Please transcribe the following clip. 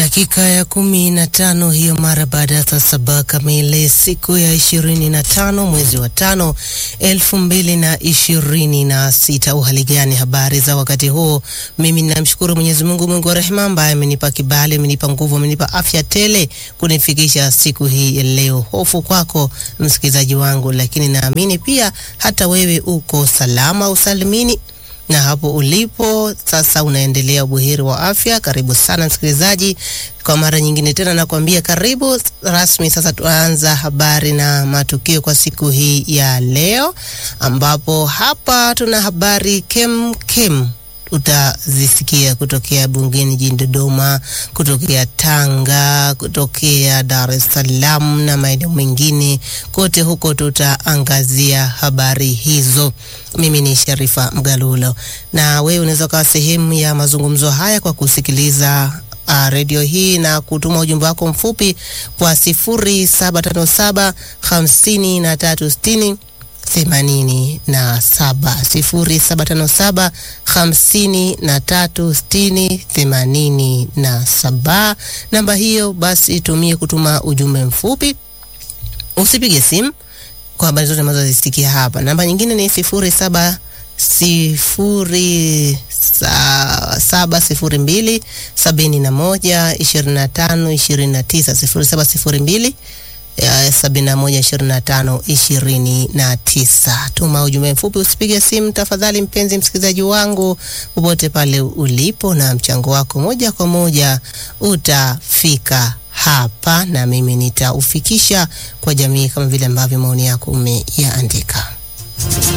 Dakika ya kumi na tano hiyo mara baada ya saa saba kamili siku ya ishirini na tano mwezi wa tano elfu mbili na ishirini na sita. Uhali gani? Habari za wakati huo? Mimi namshukuru Mwenyezi Mungu, Mungu wa rehema, ambaye amenipa kibali, amenipa nguvu, amenipa afya tele kunifikisha siku hii ya leo. Hofu kwako msikilizaji wangu, lakini naamini pia hata wewe uko salama usalimini na hapo ulipo sasa unaendelea ubuheri wa afya. Karibu sana msikilizaji, kwa mara nyingine tena nakwambia karibu rasmi. Sasa tuanza habari na matukio kwa siku hii ya leo, ambapo hapa tuna habari kem kem utazisikia kutokea bungeni jijini Dodoma, kutokea Tanga, kutokea Dar es Salaam na maeneo mengine kote huko, tutaangazia habari hizo. Mimi ni Sharifa Mgalulo, na wewe unaweza ukawa sehemu ya mazungumzo haya kwa kusikiliza uh, redio hii na kutuma ujumbe wako mfupi kwa sifuri saba tano saba hamsini na tatu sitini themanini na saba sifuri saba tano saba hamsini na tatu sitini themanini na saba. Namba hiyo basi itumie kutuma ujumbe mfupi, usipige simu kwa habari zote ambazo zisikia hapa. Namba nyingine ni sifuri saba sifuri sa, saba sifuri mbili sabini na moja ishirini na tano ishirini na tisa sifuri saba sifuri mbili sabini na moja ishirini na tano ishirini na tisa. Tuma ujumbe mfupi, usipige simu tafadhali, mpenzi msikilizaji wangu, popote pale ulipo, na mchango wako moja kwa moja utafika hapa na mimi nitaufikisha kwa jamii kama vile ambavyo maoni yako umeyaandika.